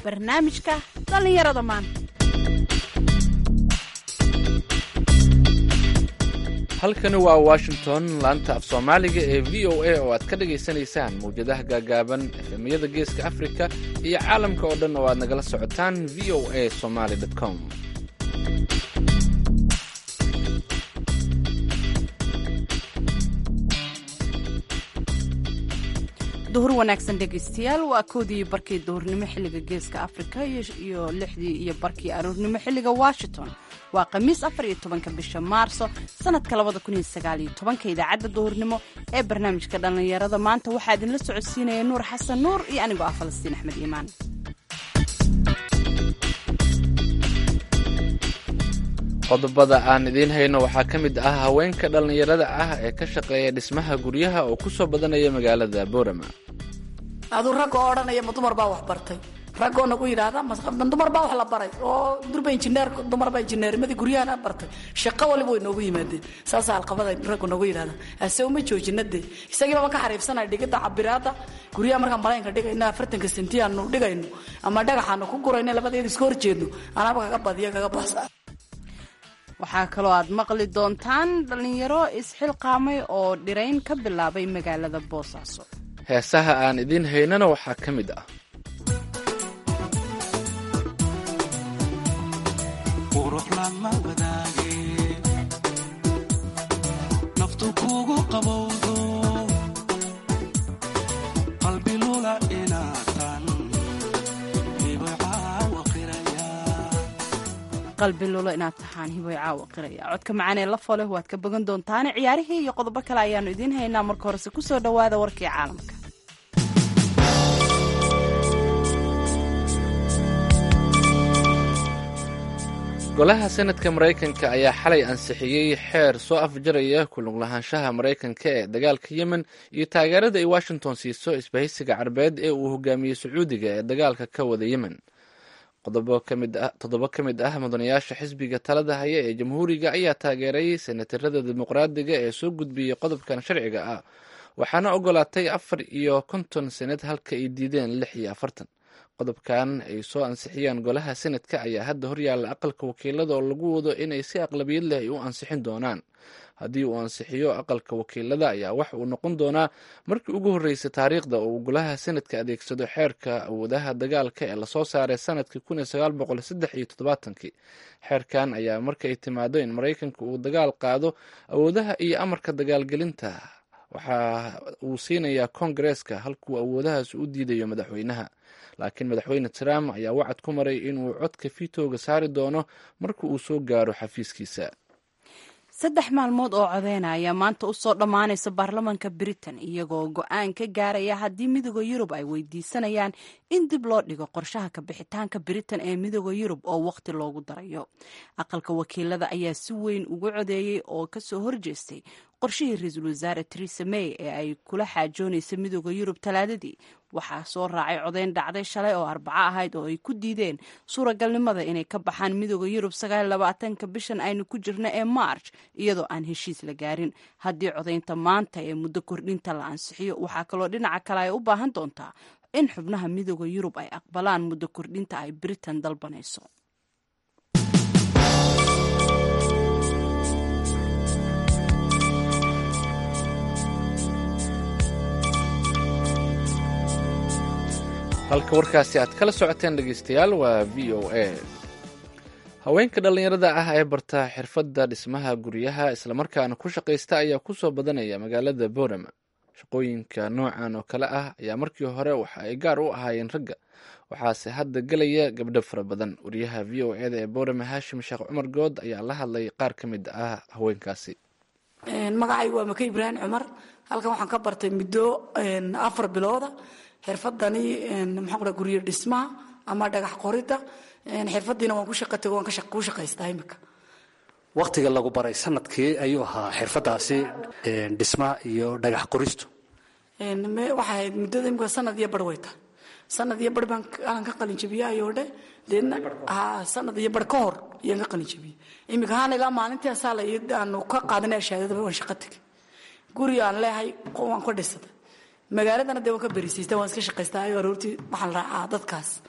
barnaamijka dhallinyarada maanta halkani waa washington laanta af soomaaliga ee v o a oo aad ka dhagaysanaysaan mawjadaha gaagaaban efemiyada geeska afrika iyo caalamka oo dhan oo aad nagala socotaan v o a somaly com duhur wanaagsan dhegaystayaal waa koodii barkii duhurnimo xilliga geeska afrika iyo lixdii iyo barkii aroornimo xilliga washington waa khamiis afar iyo tobanka bisha maarso sanadka labada kun iyo sagaal iyo tobanka idaacadda duhurnimo ee barnaamijka dhallinyarada maanta waxaa idinla socodsiinaya nuur xasan nuur iyo anigoo ah falastiin axmed iimaan qodobada aan idiin hayno waxaa ka mid ah haweenka dhallinyarada ah ee ka shaqeeya dhismaha guryaha oo ku soo badanaya magaalada boorama aduu ragga oo odhanaya ma dumar baa wax bartay raggoo nagu yidhaahda ma dumar baa wax la baray oo durba injineer dumar baa injineernimadii guryahana bartay shaqo waliba way noogu yimaadeen saasaa alqabada raggu nagu yidhahda ase uma joojina dee isagiiba ma ka xariifsanaya dhigidda cabiraada guryaha markaan malaynka dhigayno afartanka sentiyaanu dhigayno ama dhagaxaanu ku gurayno labadeeda iska horjeedno anaaba kaga badiya kaga baasa waxaa kaloo aad maqli doontaan dhallinyaro isxilqaamay oo dhirayn ka bilaabay magaalada boosaaso heesaha aan idiin haynana waxaa ka mid ah qalbi lulo inaad tahaan hiboy caawa qiraya codka macaanee la foleh waad ka bogan doontaane ciyaarihii iyo qodobo kale ayaanu idiin haynaa marka horese kusoo dhowaada warkii caalamka golaha senadka maraykanka ayaa xalay ansixiyey xeer soo afjaraya kulug lahaanshaha maraykanka ee dagaalka yemen iyo taageerada ay washington siiso isbahaysiga carbeed ee uu hogaamiyey sacuudiga ee dagaalka ka wada yemen toddobo ka mid ah mudanayaasha xisbiga talada haya ee jamhuuriga ayaa taageeray senatarada dimuqraadiga ee soo gudbiyey qodobkan sharciga ah waxaana ogolaatay afar iyo konton senad halka ay diideen lix iyo afartan qodobkan ay soo ansixiyeen golaha senadka ayaa hadda horyaalla aqalka wakiilada oo lagu wado inay si aqlabiyad leh ay u ansixin doonaan haddii uu ansixiyo aqalka wakiilada ayaa wax uu noqon doonaa markii ugu horreysay taariikhda oo uu golaha senadka adeegsado xeerka awoodaha dagaalka ee lasoo saaray sanadkii kun iyo sagaal boqol saddex iyo toddobaatankii xeerkan ayaa markay timaado in maraykanka uu dagaal qaado awoodaha iyo amarka dagaalgelinta waxa uu siinayaa kongareeska halkuu awoodahaas u diidayo madaxweynaha laakiin madaxweyne trump ayaa wacad ku maray inuu codka fitooga saari doono marka uu soo gaaro xafiiskiisa saddex maalmood oo codeena ayaa maanta u soo dhammaanaysa baarlamanka britain iyagoo go-aan ka gaaraya haddii midooda yurub ay weydiisanayaan in dib loo dhigo qorshaha ka bixitaanka britain ee midooda yurub oo waqti loogu darayo aqalka wakiilada ayaa si weyn ugu codeeyey oo kasoo horjeestay qorshihii ra-iisul wasaare teresa may ee ay kula xaajoonaysa midooda yurub talaadadii waxaa soo raacay codeyn dhacday shalay oo arbaco ahayd oo ay ku diideen suuragalnimada inay ka baxaan midooda yurub sagaalabaatanka bishan aynu ku jirno ee march iyadoo aan heshiis la gaarin haddii codeynta maanta ee muddo kordhinta la ansixiyo waxaa kaloo dhinaca kale ay u baahan doontaa in xubnaha midooda yurub ay aqbalaan muddo kordhinta ay britain dalbanayso halka warkaasi aad kala socoteen dhegeystayaal waa v o a haweenka dhallinyarada ah ee barta xirfadda dhismaha guryaha islamarkaana ku shaqaysta ayaa kusoo badanaya magaalada boorama shaqooyinka noocan oo kale ah ayaa markii hore waxa ay gaar u ahaayeen ragga waxaase hadda gelaya gabdho fara badan wariyaha v o eda ee boorama haashim sheekh cumar good ayaa la hadlay qaar ka mid ah haweenkaasi magacaygu waa maka ibraahim cumar halkan waxaan ka bartay muddo afar bilooda xirfadani maxaan ku guryo dhismaha ama dhagax qorida xirfadiina waan ku shaqatay waan ku shaqaystaa imika wakhtiga lagu baray sanadkii ayuu ahaa xirfadaasi dhismaha iyo dhagax qoristu waxay ahayd muddada imika sanad iyo bar way tahay sanad iyo bar baan aan ka qalin jabiyey ayoo dhe deedna sanad iyo bar ka hor ayaan ka qalin jabiyey imika haan ilaa maalintii asaala aanu ka qaadanay shahaadadaba waan shaqo tegay guri aan leehay waan ka dhisaday magaaladana dee waan ka berisiista waan iska shaqaystaa ayo aroortii waxaan raacaa dadkaas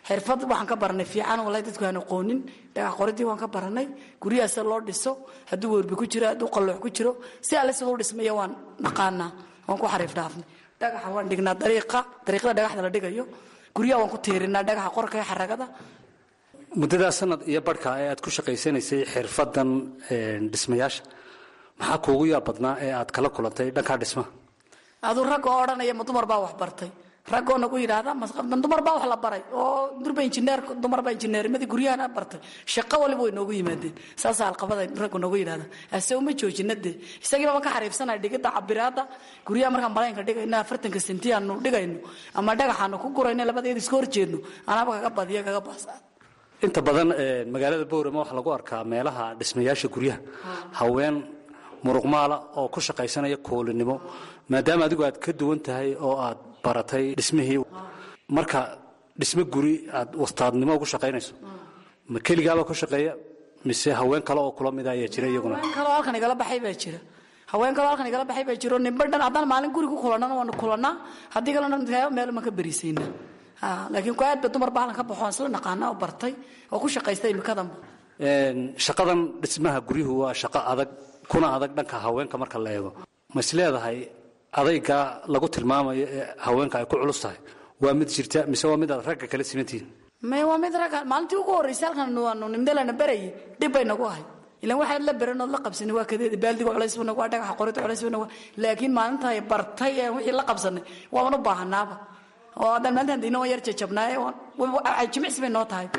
xirfad waxaan ka baranay fiican wallahi dadku aan aqoonin dhagax qoridii waan ka baranay guryaha sida loo dhiso hadduu werbi ku jiro hadduu qalloox ku jiro si alle sida u dhismaya waan naqaanaa waan ku xariif dhaafnay dhagaxa waan dhignaa dariiqa dariiqada dhagaxda la dhigayo guryaha waan ku tiirinaa dhagaxa qorka iyo xaragada muddadaa sanad iyo barhka ee aad ku shaqaysanaysay xirfadan dhismayaasha maxaa kuugu yaab badnaa ee aad kala kulantay dhankaa dhismaha aduu rag oo odhanaya ma dumar baa wax bartay raggoo nagu yidhaahda ma dumar baa wax la baray oo durba injineer dumar baa injineernimadii guryahana bartay shaqo waliba way noogu yimaadeen saasaa alqabada raggu noogu yidhahda ase uma joojina dee isagiiba ma ka xariifsanaya dhigidda cabiraadda guryaha markaan malaynka dhigayno afartanka senti aanu dhigayno ama dhagaxaanu ku gurayno labadeeda iska horjeedno anaaba kaga badiya kaga baasa inta badan magaalada boorama waxaa lagu arkaa meelaha dhismayaasha guryaha haween muruqmaala oo ku shaqaysanaya koolinimo maadaama adigu aad ka duwan tahay oo aad baratay dhismihii marka dhismo guri aad wastaadnimo ugu shaqaynayso ma keligaaba ku shaqeeya mise haween kale oo kula mida ayaa jira iyaguna haween kaloo halkan igala baxay baa jira haween kaloo halkan igala baxay baa jiro nimba dhan haddaan maalin guri ku kulannana waanu kulannaa haddii kalena meel maan ka berisaynaa laakiin ku aad ba dumar baa halkan ka baxo aan isla naqaana oo bartay oo ku shaqaysta imikadanba shaqadan dhismaha guryuhu waa shaqo adag kuna adag dhanka haweenka marka la eego ma is leedahay adaygaa lagu tilmaamayo ee haweenka ay ku culus tahay waa mid jirta mise waa mid aad ragga kala simantihiin may waa mid ragga maalintii ugu horreysay halkan waanu nimdalana berayay dhib bay nagu ahay ilan waxaad la beranood la qabsanay waa kadeeda baaldiga culays buu nagu waa dhagaxa qorida culays buu nagu laakiin maalinta ay bartay ee wixii la qabsanay waaban u baahanaaba oo haddaan maalintan dayna waan yar jajabnaaye jimicsi bay noo tahay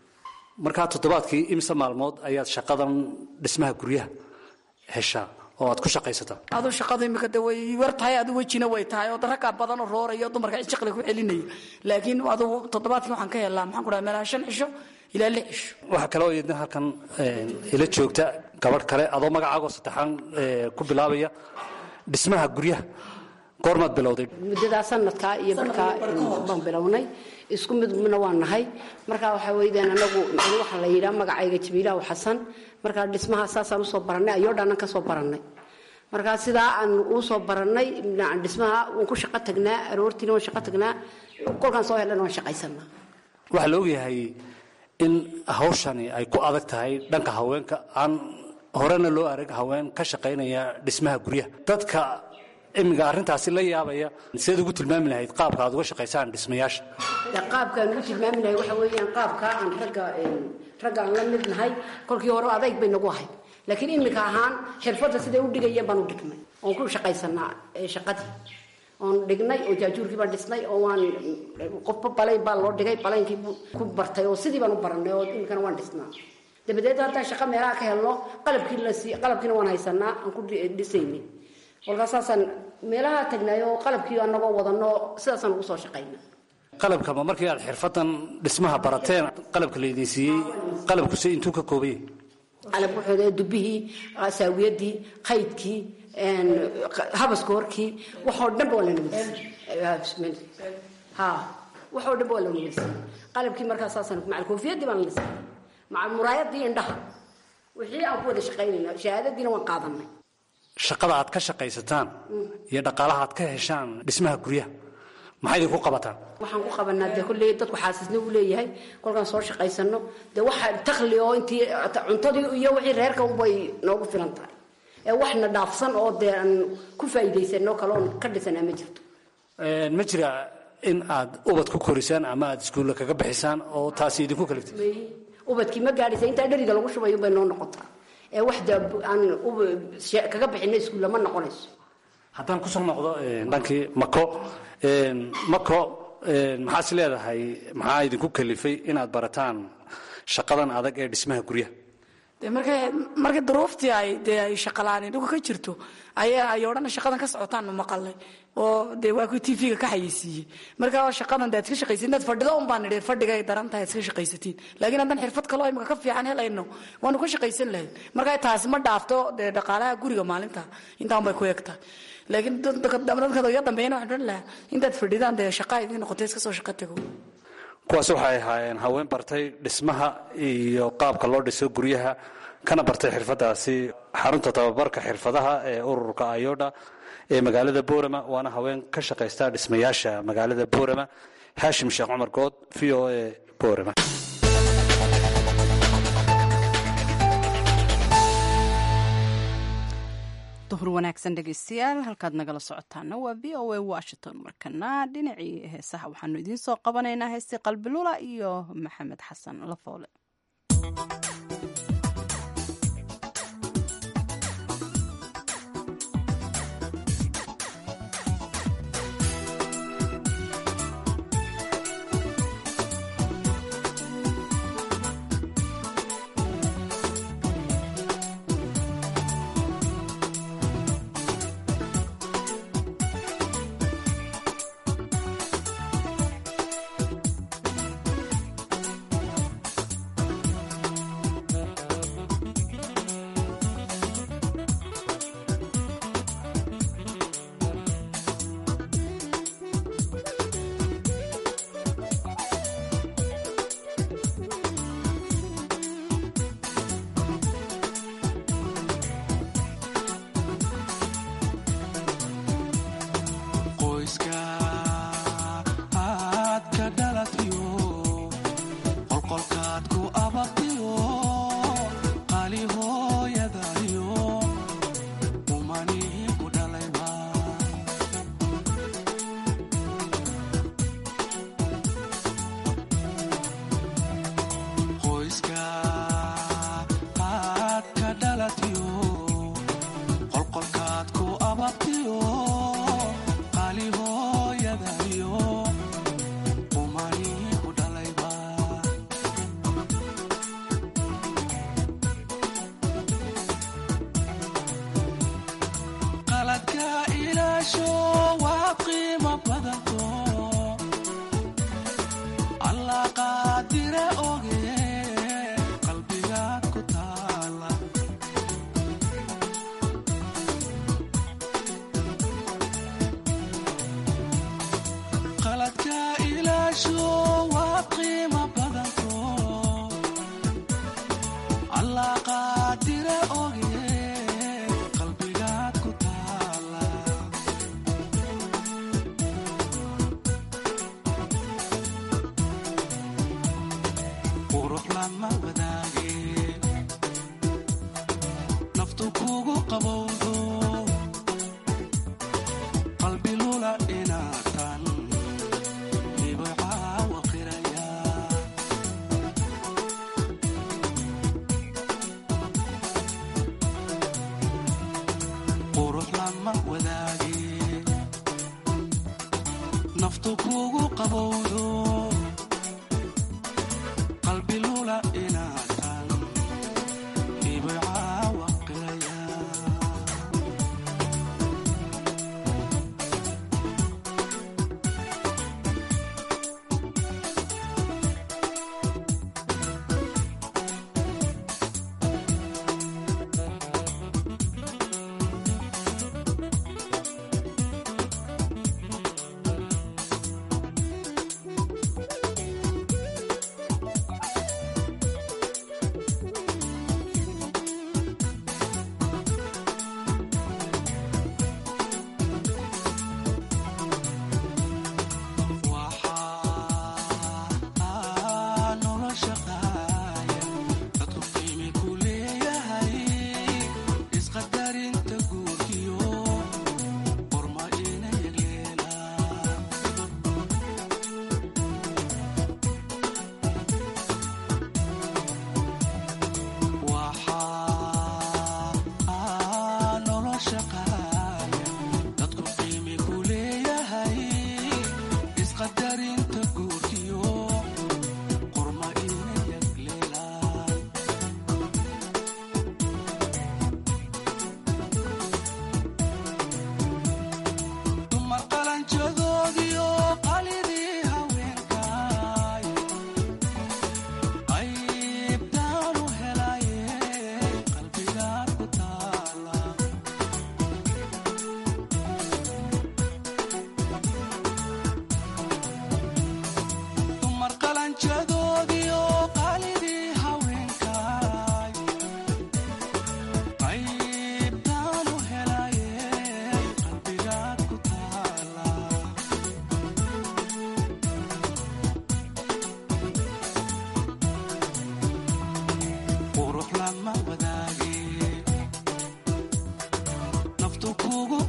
markaa toddobaadkii imse maalmood ayaad shaqadan dhismaha guryaha heshaa oo aad ku shaqaysataa aduu shaqadu imika de way war tahay adu wejina way tahay oo raggaa badan oo rooraya dumarka jiqli ku celinaya laakiin aduu toddobaadkii waxaan ka helaa maxaan ku dhaha meelaha shan cisho ilaa lix cisho waxaa kaloo iyadna halkan ila joogta gabadh kale adoo magacaagoo saddexaan ku bilaabaya dhismaha guryaha goormaad bilowday muddadaa sanadkaa iyo barhkaa baan bilownay isku midna waa nahay markaa waxaa weydaan anagu waxaa la yidhaha magacayga jabiilaha xasan markaa dhismaha saasaan usoo barannay ayoo dhannan ka soo barannay markaa sidaa aan usoo barannay dhismaha waan ku shaqo tagnaa aroortiina waan shaqo tagnaa kolkaan soo helana waan shaqaysanaa waxaa la ogyahay in hawshani ay ku adag tahay dhanka haweenka aan horena loo arag haween ka shaqaynaya dhismaha guryaha dadka imiga arrintaasi la yaabaya sidaad ugu tilmaami lahayd qaabka aad uga shaqaysaan dhismayaasha qaabkaan ugu tilmaami lahay waxa weeyaan qaabkaa aan ragga raggaan la mid nahay kolkii hore adayg bay nagu ahayd laakiin iminka ahaan xirfadda siday u dhigayeen baan u dhignay oon ku shaqaysanaa shaqadii oon dhignay oo jaajuurkii baan dhisnay oo waan qofba balayn baa loo dhigay balaynkii ku bartay oo sidii baan u barannay oo iminkana waan dhisnaa dabadeed haddaan shaqo meelaha ka helno qalabkii lasii qalabkiina waan haysanaa aan ku dhisaynay kolkaas saasaan meelaha tagnaayo qalabkii anagoo wadano sidaasaan ugu soo shaqayna qalabkama markii aad xirfadan dhismaha barateen qalabka laydin siiyey qalabkuse intuu ka koobaya qalab wuxuu dubihii saawiyadii qaydkii habaska horkii waxoo dhanba waa lanaweysiiy ha waxoo dhanba waa lanaweysiiyey qalabkii markaa saasaan macal koofiyadii baan la siiyey macal muraayadii indhaha wixii aan ku wada shaqaynayna shahaadadiina waan qaadanay shaqada aad ka shaqaysataan iyo dhaqaalaha aad ka heshaan dhismaha guryaha maxay idinku qabataan waxaan ku qabanaa dee kolley dadku xaasisna uu leeyahay kolkaan soo shaqaysano dee waxa takli oo intii cuntadii iyo wixii reerka unbay noogu filan tahay ee waxna dhaafsan oo dee aan ku faa'iidaysano kale oon ka dhisanaa ma jirto ma jira in aad ubad ku korisaan ama aad iskuulla kaga bixisaan oo taasi idinku kaliftay ubadkii ma gaadhaysa intaa dheriga lagu shubayo bay noo noqotaa ee wax dee aan kaga bixina iskuulla ma noqonayso haddaan kusoo noqdo dhankii mako mako maxaad is leedahay maxaa idinku kalifay inaad barataan shaqadan adag ee dhismaha guryaha de markay markay duruuftii ay dee ay shaqalaani dhulka ka jirto ayaa ay odhana shaqadan ka socotaan ma maqalay oo dee waa kuwi tv-ga ka xayeysiiyey marka shaqadan de ad iska shaqaysatin inaad fadhido un baan nidhi fadhiga ay daran tahay ad iska shaqaysatiin laakiin haddaan xirfad kaloo imika ka fiican helayno waanu ka shaqaysan lahayd marka taasi ma dhaafto dee dhaqaalaha guriga maalinta intaan bay ku egtahay laakiin dadka iga dambeeyana waxaan odhan lahaa intaad fadhidaan dee shaqa idin noqotay iska soo shaqo tago kuwaas waxay ahaayeen haween bartay dhismaha iyo qaabka loo dhiso guryaha kana bartay xirfadaasi xarunta tababarka xirfadaha ee ururka ayodha ee magaalada boorama waana haween ka shaqaysta dhismayaasha magaalada boorama haashim sheekh cumar good v o a boorama duhur wanaagsan dhegeystayaal halkaad nagala socotaana waa v o a washington markana dhinacii heesaha waxaanu idiin soo qabanaynaa heestii qalbilula iyo maxamed xasan lafoole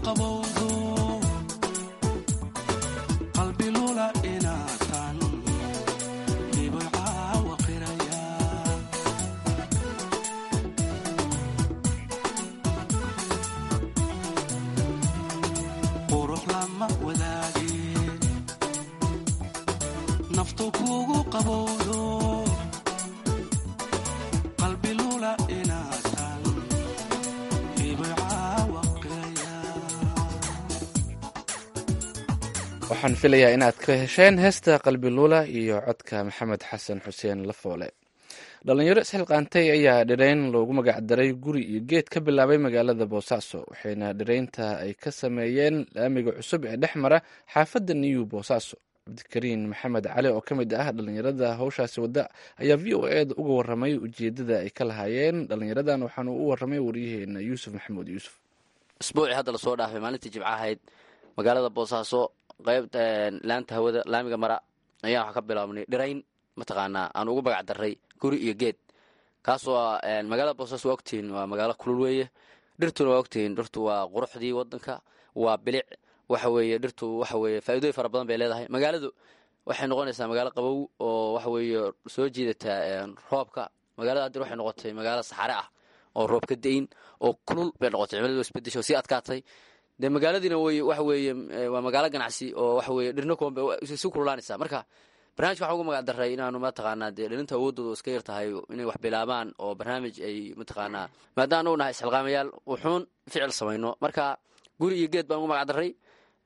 qabowdo qalbi lula inaatan dhibay caawa qiraya qurux lama wadaageen naftu kugu qabowdo qalbi lula inaatan dhibay caawa qiraya waxaan filayaa inaad ka hesheen heesta qalbi luula iyo codka maxamed xasan xuseen lafoole dhalinyaro isxilqaantay ayaa dhirayn loogu magacdaray guri iyo geed ka bilaabay magaalada boosaaso waxayna dhiraynta ay ka sameeyeen laamiga cusub ee dhex mara xaafadda new boosaaso cabdikariin maxamed cali oo ka mid ah dhalinyarada howshaasi wadda ayaa v o eda uga waramay ujeedada ay ka lahaayeen dhalinyaradan waxaanu u waramay waryaheena yuusuf maxamuud yuusuf isbuucii hadda lasoo dhaafay maalintii jimca ahayd magaalada boosaaso qeybta laanta hawada laamiga mara ayaan waxaa ka bilaabnay dhirayn mataqaanaa aan ugu magac daray guri iyo geed kaasoo ah magaalada boosaaso waa ogtihiin waa magaalo kulul weeye dhirtuna waa ogtihiin dhirtu waa quruxdii wadanka waa bilic waxa weeye dhirtu waxa weeye faa'iidooyin fara badan bay leedahay magaaladu waxay noqonaysaa magaalo qabow oo waxa weeye soo jiidata roobka magaalada hadir waxay noqotay magaalo saxare ah oo roob ka da-in oo kulul bay noqotay cimiladu isbedesho sii adkaatay dee magaaladiina way waxa weeye waa magaalo ganacsi oo waxa weeye dhirna kuwan bay si kululaanaysaa marka barnaamijka waxaan uga magac daray inaanu mataqaanaa dee dhalinta awoodooda iska yar tahay inay wax bilaabaan oo barnaamij ay mataqaanaa maadaama u nahay isxilqaamayaal wuxuun ficil samayno marka guri iyo geed baan uga magac daray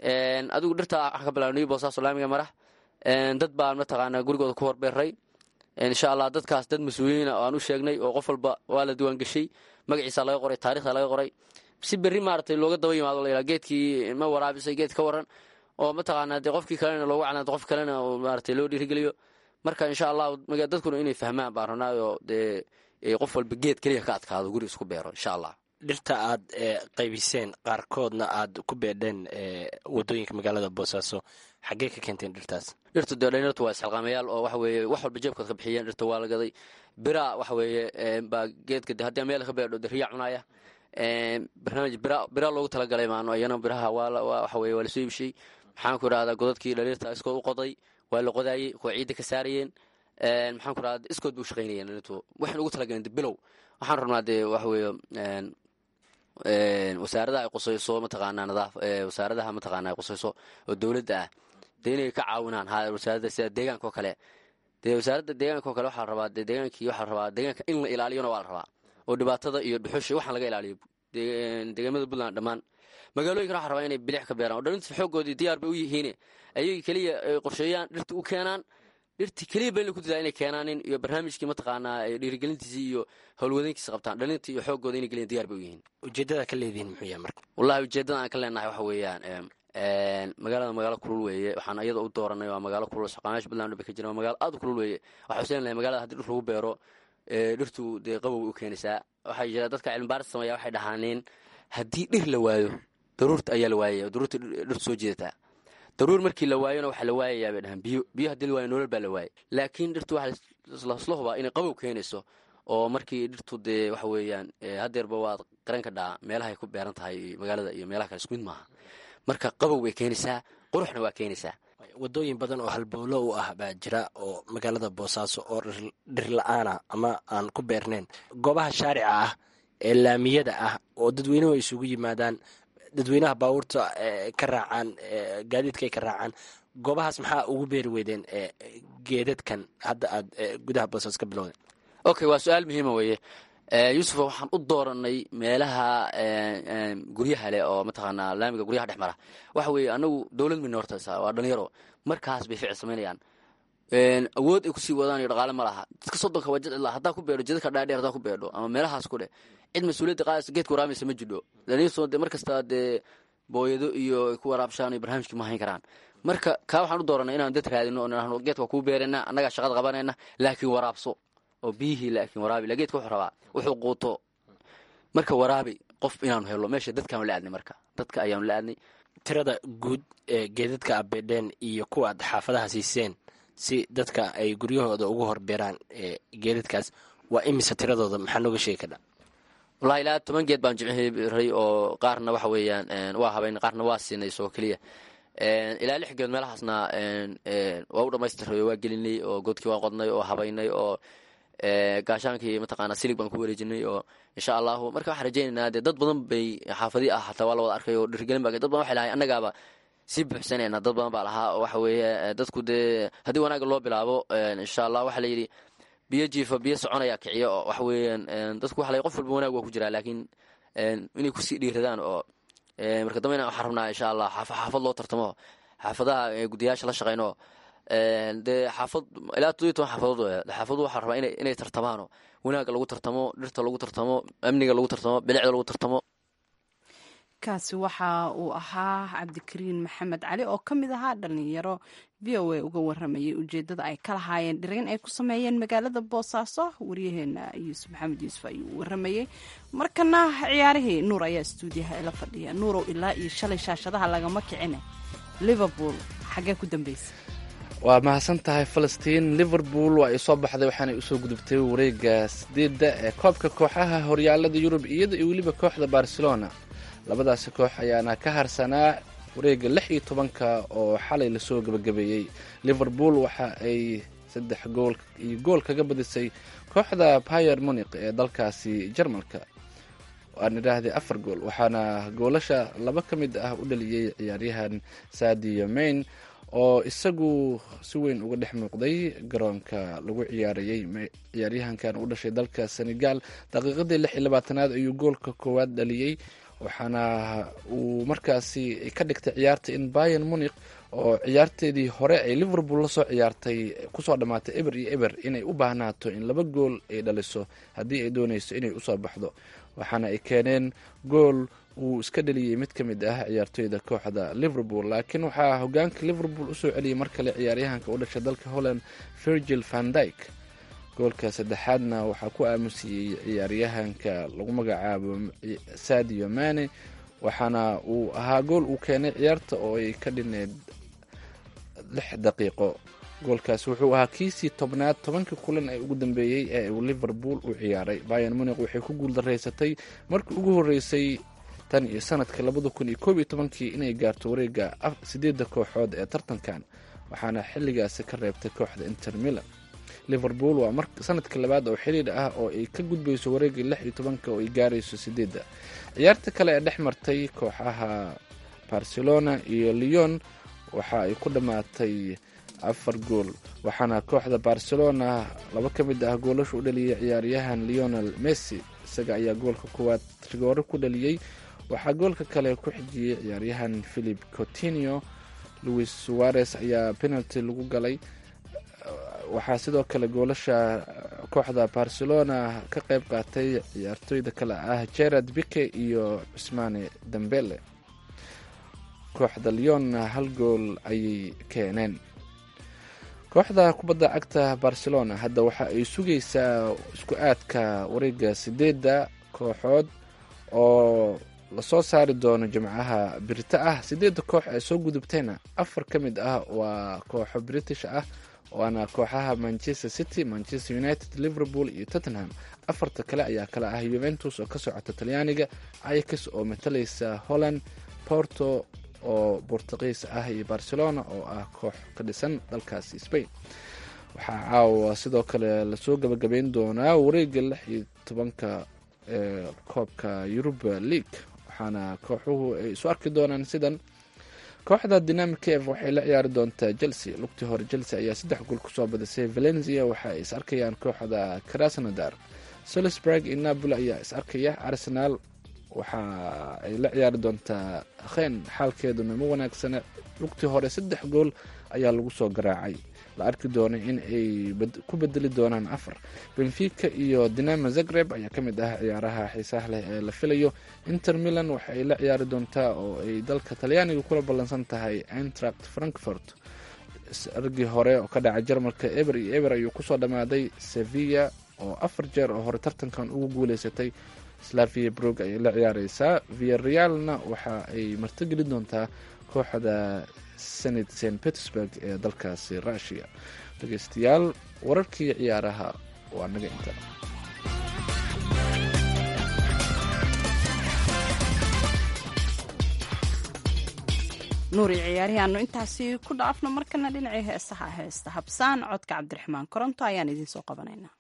adigu dhirta waxaan ka bilaabnay boosaaso laamiga marax dad baan mataqaanaa gurigooda ku horbeeray insha allah dadkaas dad mas-uuliyiina oo aan u sheegnay oo qof walba waa la diiwaangeshay magaciisa laga qoray taarikhda laga qoray si berri maaragtay looga daba yimaado la yidhaha geedkii ma waraabisay geed ka waran oo mataqaanaa dee qofkii kalena loogu canaado qof kalena oo maaragtay loo dhiirigeliyo marka insha allah dadkuna inay fahmaan baan rabnaayoo dee qof walba geed keliya ka adkaado guri isku beero insha allah dhirta aad qaybiseen qaarkoodna aad ku beedheen wadooyinka magaalada boosaaso xaggee ka keenteen dhirtaas dhirta dee dhalinyartu waa isxilqaamayaal oo waxa weeye wax walba jeebkood ka bixiyeen dhirta waa la gaday bira waxa weeye baa geedka de haddii meel ka beedho de riyaa cunaya barnaamij bira bira loogu talagalay maano iyana biraha waa waxa weye waa lasoo ibshay maxaan ku idhahdaa godadkii dhaliirta iskood u qoday waa la qodaayey kuwa ciidda ka saarayeen maxaan ku idhahdaa iskood bay u shaqaynayeen dhalintu waxayna ugu talagaleen de bilow waxaan rabnaa dee waxa weeye wasaaradaha ay qusayso mataqaanaa nadaaf wasaaradaha mataqaanaa ay qusayso oo dowladda ah dee inay ka caawinaan ha wasaaradda sida deegaanka oo kale dee wasaaradda deegaanka oo kale waxaa la rabaa dee deegaankii waxaa la rabaa deegaanka in la ilaaliyona waa la rabaa oo dhibaatada iyo dhuxusha waxaan laga ilaaliyo deegaamada puntland dhammaan magaalooyinkana waxaa rabaa inay bilix ka beeraan oo dhalinta xooggoodii diyaar bay u yihiine ayagii keliya ay qorsheeyaan dhirta u keenaan dhirtii keliya ba in ku dadaa inay keenaanin iyo barnaamijkii mataqaanaa dhiirigelintiisii iyo howlwadeenkiisa qabtaan dhalinta iyo xooggooda inay geliyan diyar bay u yihiin ujeeddada ka leedihiin muxuu yahay marka wallahi ujeeddada aan ka leenahay waxa weeyaan magaalada magaalo kulul weeye waxaan iyada u dooranay waa magaalo kulul shaqaamayaasha puntland bay ka jiraan waa magaalo aad u kulul weeye waxaa xuseen lahay magaalada haddii dhir lagu beero dhirtu dee qabow u keenaysaa waxaa jira dadka cilmibaaris sameeya waxay dhahaaneen haddii dhir la waayo daruurta ayaa la waayaya daruurta dhirtu soo jeedataa daruur markii la waayona waxaa la waayayaa bay dhahaan biyo biyo haddii la waayo nolol baa la waayay laakiin dhirtu waxaa lasla hubaa inay qabow keenayso oo markii dhirtu dee waxa weeyaan hadeerba waad qaran ka dhaa meelahay ku beeran tahay magaalada iyo meelaha kale isku mid maaha marka qabow way keenaysaa quruxna waa keenaysaa wadooyin badan oo halbowlo u ah baa jira oo magaalada boosaaso oo dhir la-aana ama aan ku beernayn goobaha shaarica ah ee laamiyada ah oo dadweynuhu ay isugu yimaadaan dadweynaha baabuurta ka raacaan gaadiidka ay ka raacaan goobahaas maxaa ugu beeri weydeen geedadkan hadda aad gudaha boosaas ka bilowdeen okay waa su-aal muhiima weeye yuusufa waxaan u dooranay meelaha guryaha leh oo mataqaanaa laamiga guryaha dhex mara waxa weeye anagu dowlad mina hortaysa waa dhalinyaro markaas bay ficil samaynayaan awood ay kusii wadaan iyo dhaqaale ma laha dadka soddonka waa jadcila haddaa ku beedho jidadka dhaadheer haddaa ku beedho ama meelahaas ku dheh cid mas-uuliyadda qaadaysa geedka waraamaysa ma jidho dhalinyarto dee mar kasta dee booyado iyo ay ku waraabshaan iyo barnaamijkii ma hayn karaan marka kaa waxaan u dooranay inaan dad raadino oo geedka waa kuu beerayna annagaa shaqada qabanayna laakiin waraabso oo biyihii laakiin waraabi la geedka wuxuu rabaa wuxuu quuto marka waraabi qof inaanu helo meesha dadkaanu la aadnay marka dadka ayaanu la aadnay tirada guud ee geedadka abeedheen iyo kuwa aad xaafadaha siiseen si dadka ay guryahooda ugu horbeeraan geedadkaas waa imise tiradooda maxaa nooga sheegi kadha wallahi ilaa toban geed baan jimciray oo qaarna waxa weeyaan waa habayn qaarna waa siinay isagoo keliya ilaa lix geed meelahaasna waa u dhamaystiray waa gelinay oo godkii waan qodnay oo habaynay oo gaashaankii mataqaana silig baan ku wareejinay oo insha allahu marka waxaan rajeynaynaa dee dad badan bay xaafadii ah hataa waa la wada arkay oo dhirgelin ba dad badan waxay lahay annagaaba sii buuxsanayna dad badan baa lahaa oo waxa weeye dadku dee haddii wanaaga loo bilaabo insha allah waxaa layidhi biyo jiifa biyo soconaya kiciyo oo waxa weeyaan dadku waxa la qof walba wanaag waa ku jiraa laakiin inay kusii dhiiradaan oo marka dambena waxaan rabnaa insha allah xaafad loo tartamo xaafadaha gudiyaasha la shaqeyno dee xaafad ilaa toddobiy toban xaafadood xaafadu waxaa rabaa inay tartamaano wanaaga lagu tartamo dhirta lagu tartamo amniga lagu tartamo bilicda lagu tartamo kaasi waxa uu ahaa cabdikariin maxamed cali oo ka mid ahaa dhalinyaro v o a uga waramayay ujeedada ay ka lahaayeen dhirayn ay ku sameeyeen magaalada boosaaso waryaheena yuusuf maxamed yuusuf ayuu waramayey markana ciyaarihii nuur ayaa stuudiyaha ila fadhiya nuurow ilaa iyo shalay shaashadaha lagama kicine liverpool xaggee ku dambeysa waa mahadsan tahay falastiin liverpool waa ay soo baxday waxaanay usoo gudubtay wareega sideedda ee koobka kooxaha horyaalada yurub iyada iyo weliba kooxda barcelona labadaasi koox ayaana ka harsanaa wareega lix iyo tobanka oo xalay lasoo gebagabeeyey liverpool waxa ay saddex gool iyo gool kaga badisay kooxda bayer munik ee dalkaasi jarmalka aan idhaahday afar gool waxaana goolasha laba ka mid ah u dhaliyey ciyaaryahan sadio main oo isagu si weyn uga dhex muuqday garoonka lagu ciyaarayey ciyaaryahankan u dhashay dalka senegal daqiiqadii lix iyo labaatanaad ayuu goolka koowaad dhaliyey waxaana uu markaasi ka dhigtay ciyaarta in bayan munik oo ciyaarteedii hore ay liverpool lasoo ciyaartay kusoo dhammaatay eber iyo eber inay u baahnaato in laba gool ay dhaliso haddii ay dooneyso inay usoo baxdo waxaana ay keeneen gool uu iska dhaliyey mid ka mid ah ciyaartoyda kooxda liverpool laakiin waxaa hogaanka liverpool usoo celiyey mar kale ciyaaryahanka u dhashay dalka holland virgil van dyke goolka saddexaadna waxaa ku aamusiyey ciyaaryahanka lagu magacaabo sadio mane waxaana uu ahaa gool uu keenay ciyaarta oo ay ka dhineed lix daqiiqo goolkaas wuxuu ahaa kiisii tobnaad tobankii kulan ee ugu dambeeyey ee uu liverpool u ciyaaray bayan munik waxay ku guuldaraysatay markii ugu horeysay tan iyo sanadka labada kun iyo koob iyo tobankii inay gaarto wareega sideedda kooxood ee tartankan waxaana xilligaasi ka reebtay kooxda inter milan liverpool waa mar sanadka labaad oo xiriir ah oo ay ka gudbayso wareegii lix iyo tobanka oo ay gaarayso sideedda ciyaarta kale ee dhex martay kooxaha barcelona iyo leon waxa ay ku dhammaatay afar gool waxaana kooxda barcelona laba ka mid ah goolasha u dhaliyay ciyaaryahan leonel messi isaga ayaa goolka koowaad rigoore ku dhaliyey waxaa goolka kale ku xijiyey ciyaaryahan philip cotinio louis suarez ayaa penalty lagu galay waxaa sidoo kale goolasha kooxda barcelona ka qayb qaatay ciyaartooyda kale ah gerard bike iyo cusmaane dambele kooxda leonna hal gool ayay keeneen kooxda kubadda cagta barcelona hadda waxa ay sugaysaa isku aadka wareega sideedda kooxood oo lasoo saari doono jimcaha birita ah sideedda koox ee soo gudubtayna afar ka mid ah waa kooxo british ah waana kooxaha manchester city manchester united liverpool iyo tottenham afarta kale ayaa kale ah yuventus oo ka socota talyaaniga ayax oo matalaysa holland porto oo bortuqiis ah iyo barcelona oo ah koox ka dhisan dalkaasi spain waxaa caawa sidoo kale lasoo gabagabeyn doonaa wareega lix iyo tobanka ee koobka yuruba league waxaana kooxuhu ay isu arki doonaan sidan kooxda dynamic f waxay la ciyaari doontaa chelsea lugtii hore chelsea ayaa saddex gool kusoo badisay valencia waxa ay is arkayaan kooxda krasnodar salisburg iyo napoli ayaa is arkaya arsenal waxa ay la ciyaari doontaa khen xaalkeeduna ma wanaagsana lugtii hore saddex gool ayaa lagu soo garaacay la arki doonay in ay ku bedeli doonaan afar benfica iyo dinamo zagreb ayaa ka mid ah ciyaaraha xiisaha leh ee la filayo inter milan waxa ay la ciyaari doontaa oo ay dalka talyaaniga kula ballansan tahay eintracht frankfurt argii hore oo ka dhaca jarmalka eber iyo eber ayuu kusoo dhammaaday sevilla oo afar jeer oo hore tartankan ugu guuleysatay slavia brog ayay la ciyaareysaa viarealna waxa ay martigeli doontaa kooxda senat st petersburg ee dalkaasi rushia dhegeystayaal wararkii ciyaaraha waa naga inta nuuri ciyaarihi aanu intaasi ku dhaafno markana dhinacii heesaha heesta habsaan codka cabdiraxmaan koronto ayaan idiin soo qabanaynaa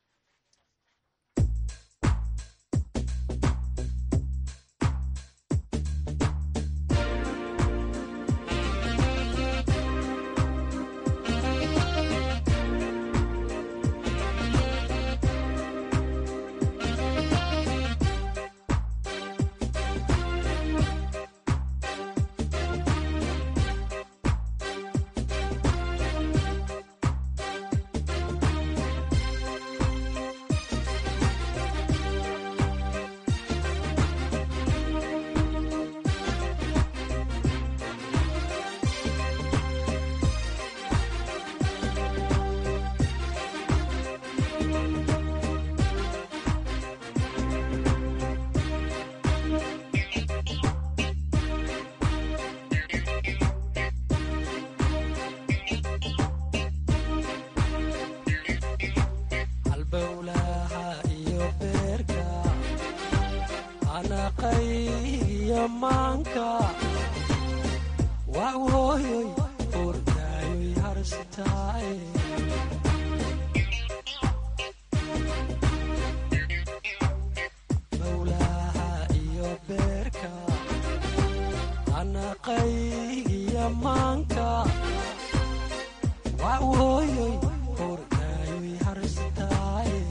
halbowlaha iyo beerka anaqay iyo maanka waa hooyoy ordaayoy harsitaaye bowlaha iyo beerka anaqay iyo maanka waa hooyoy ordaayoy harsitaaye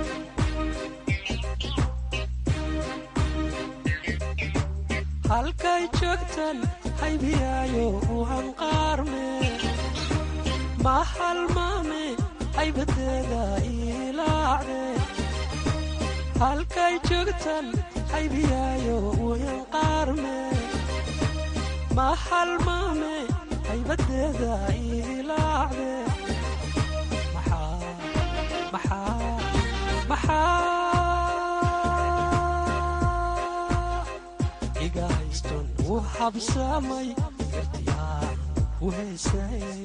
halkay joogtan haybiyaayo u hanqaarme ma halmaame haybadeeda ilaacde halkay joogtan haybiyaayo u hanqaarme ma halmaame haybadeeda ilaacde maxaa maxaa maxaa iga hayston u habsamay gartiyaan u heesay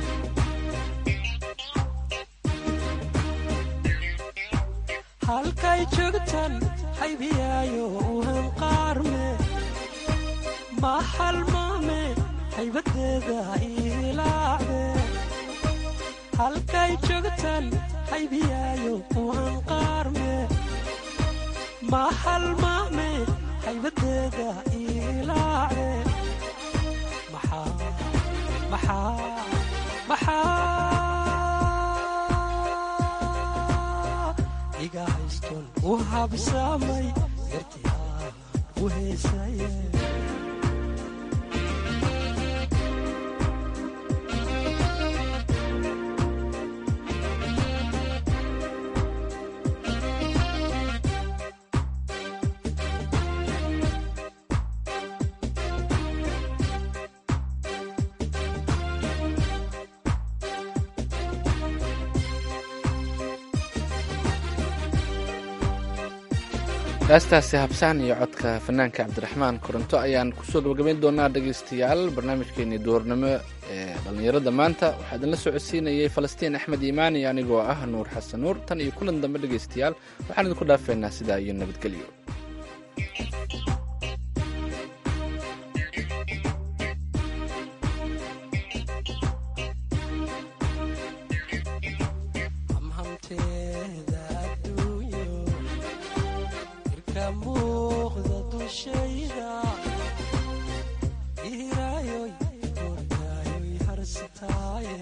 halkay joogtan haybiyaayo u hanqaarme ma halmaame haybadeeda ilaacde halkay joogtan haybiyaayo u hanqaarme ma halmaame haybadeeda ilaacde maxaa maxaa maxaa iga hayston u habsamay gartiyaa u heesaye haastaasi habsaan iyo codka fanaanka cabdiraxmaan koronto ayaan kusoo gabagabayn doonaa dhegaystayaal barnaamijkeenii duhurnimo ee dhallinyarada maanta waxaa idinla socodsiinayay falastiin axmed iimaan iyo anigoo ah nuur xasan nuur tan iyo kulan dambe dhegaystayaal waxaan idinku dhaafeynaa sidaa iyo nabadgelyo hamhamteeda adduunyo irka muuqda dushayda ihiraayoy ordaayoy harsitaaye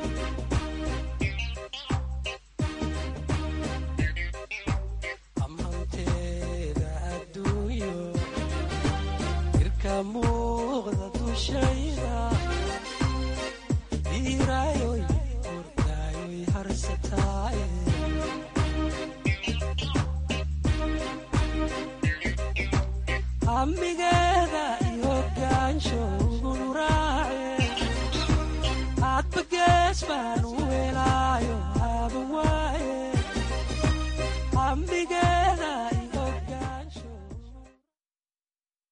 hamhamteeda adduunyo irka muuqda dushayda ihiraayoy ordaayoy harsitaaye hamigeeda iyo gaansho ugunu raace hadba gees baan u helaayo